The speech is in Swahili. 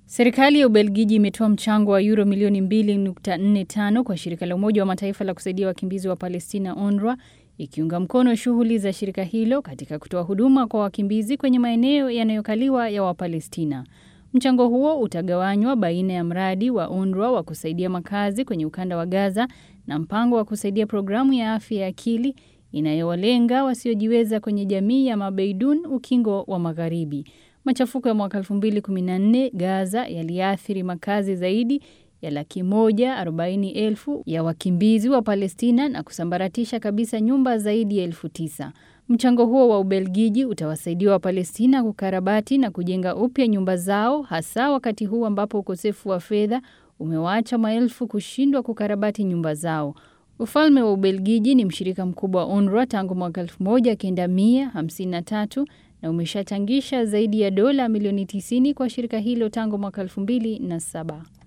Serikali ya Ubelgiji imetoa mchango wa euro milioni 2.45 kwa shirika la Umoja wa Mataifa la kusaidia wakimbizi wa Palestina UNRWA ikiunga mkono shughuli za shirika hilo katika kutoa huduma kwa wakimbizi kwenye maeneo yanayokaliwa ya Wapalestina. Mchango huo utagawanywa baina ya mradi wa UNRWA wa kusaidia makazi kwenye ukanda wa Gaza na mpango wa kusaidia programu ya afya ya akili inayowalenga wasiojiweza kwenye jamii ya Mabeidun ukingo wa Magharibi. Machafuko ya mwaka 2014 Gaza yaliathiri makazi zaidi ya laki moja arobaini elfu ya wakimbizi wa Palestina na kusambaratisha kabisa nyumba zaidi ya elfu tisa. Mchango huo wa Ubelgiji utawasaidia Wapalestina kukarabati na kujenga upya nyumba zao hasa wakati huu ambapo ukosefu wa fedha umewaacha maelfu kushindwa kukarabati nyumba zao. Ufalme wa Ubelgiji ni mshirika mkubwa wa UNRWA tangu mwaka 1953 na umeshachangisha zaidi ya dola milioni 90 kwa shirika hilo tangu mwaka 2007.